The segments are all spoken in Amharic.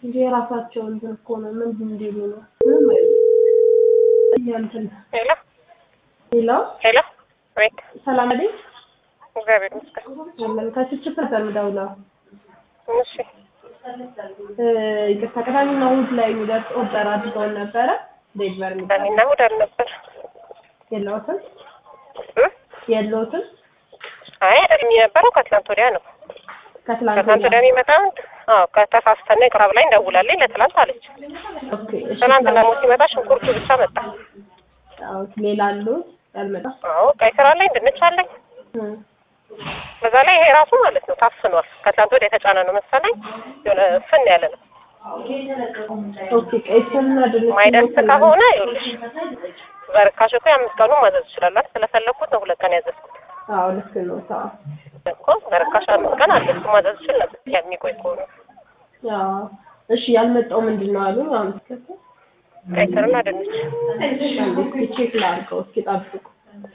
እንጂ የራሳቸው እንትን እኮ ነው። ምንድን እንዲሉ ነው? ምንም አይሉም። እንትን ሄሎ ሌላው ሄሎ፣ አቤት። ሰላም አይደል? እግዚአብሔር ይመስገን። ያለን ከችችት ነበር የምደውለው። እሺ፣ እ ይቅርታ ቅዳሜና እሑድ ላይ የሚደርስ ኦርደር አድርገውን ነበረ። ዴሊቨር የሚደረግ ቅዳሜና እሑድ አልነበር። የለውትም እ? የለውትም አይ የነበረው ከትላንት ወዲያ ነው። ከትላንት ከትላንት ወዲያ የሚመጣ አዎ፣ ከተሳስተን ነው ቅራብ ላይ እንደውላለን ለትላንት አለች። ኦኬ እሺ ትናንት ደግሞ ሲመጣ ሽንኩርቱ ብቻ መጣ። አዎ ሌላ አሉት ያልመጣ አዎ፣ ቀይ ስራ ላይ ድንች አለኝ። እ በዛ ላይ ይሄ ራሱ ማለት ነው ታፍኗል። ከትላንት ወዲያ የተጫነ ነው መሰለኝ። የሆነ ፍን ያለ ነው። ኦኬ ቀይ ስርና ድንች ማይደርስ ከሆነ ይኸውልሽ በርካሽ እኮ የአምስት ቀኑ ማዘዝ ይችላል። ስለፈለኩት ነው ሁለት ቀን ያዘዝኩት አዎ ልክ ነው። ታው እኮ በርካሽ አምስት ቀን አዘዝኩ ማዘዝ ይችል ነበር የሚቆይ ከሆነ አዎ እሺ ያልመጣው ምንድን ነው አሉ አምስት ከተ ቀይ ስርና ድንች እስኪ ቼክ ላድርገው እስኪ ጠብቁ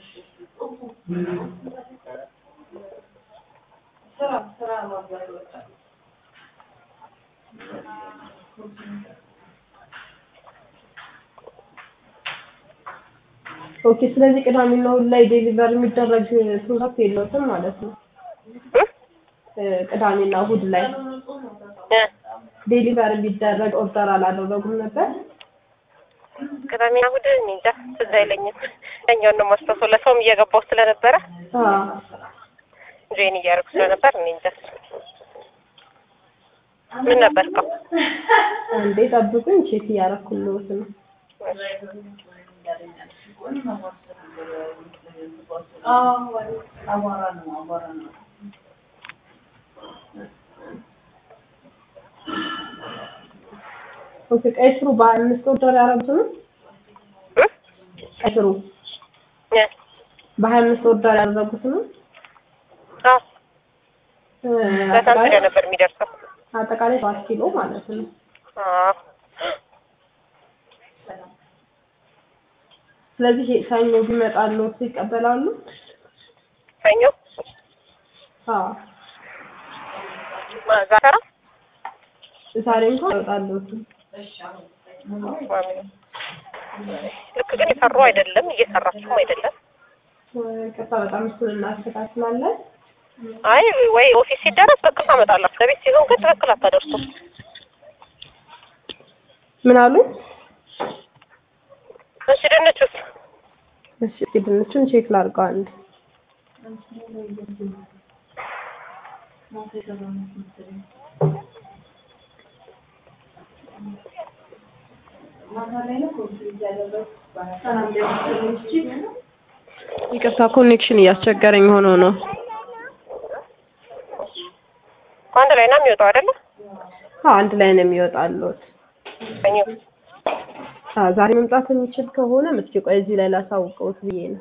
ኦኬ ስለዚህ ቅዳሜና እሑድ ላይ ዴሊቨር የሚደረግ ፕሮዳክት የለውትም ማለት ነው እ? እ ቅዳሜና እሑድ ላይ እ ዴሊቨር የሚደረግ ኦርደር አላደረጉም ነበር ቅዳሜና እሑድ እኔ እንጃ ትዝ አይለኝም። ያኛውን ነው የማስታውሰው ለሰውም እየገባው ስለነበረ አዎ ጆይን እያደረጉ ስለነበር እኔ እንጃ ምን ነበር እኮ እንዴ ጠብቁኝ ቼክ እያደረኩልዎት ነው ኦኬ ቀይ ስሩ በሀያ አምስት ኦርደር ያደረጉት ነው እ? ቀይ ስሩ እ? በሀያ አምስት ኦርደር ያደረጉት ነው አዎ እ በሳንት አጠቃላይ ወዲያ ነበር የሚደርሰው። አጠቃላይ ሰባት ኪሎ ማለት ነው አዎ ስለዚህ ሰኞ ቢመጣልዎት ይቀበላሉ ሰኞ አዎ ዛተራ ዛሬ እንኳን አይወጣልዎትም ልክ ግን የሰሩ አይደለም እየሰራችሁም አይደለም። ቅርታ በጣም እሱን እናስተካክላለን አይ ወይ ኦፊስ ሲደረስ በቃ ታመጣላችሁ። ለቤት ሲሆን ግን ትክክል አታደርሱም። ምን አሉ እሺ ድንቹስ እሺ እስኪ ድንቹን ቼክ ላድርገው አንድ ይቅርታ ኮኔክሽን እያስቸገረኝ ሆኖ ነው አንድ ላይ ነው የሚወጣው አይደለ? አዎ አንድ ላይ ነው የሚወጣልዎት ሰኞ አዎ ዛሬ መምጣት የሚችል ከሆነ እስኪ ቆይ እዚህ ላይ ላሳውቀውት ብዬ ነው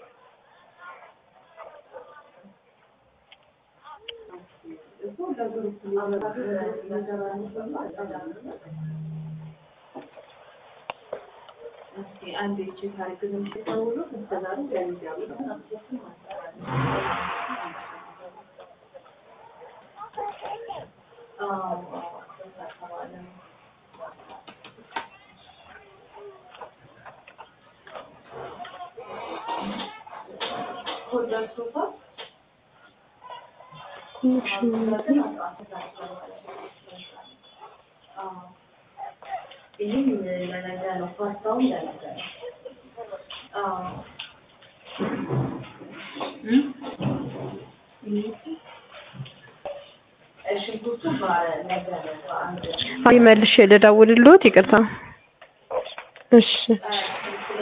ኮኔክሽን አይ መልሼ ልደውልልዎት ይቅርታ እሺ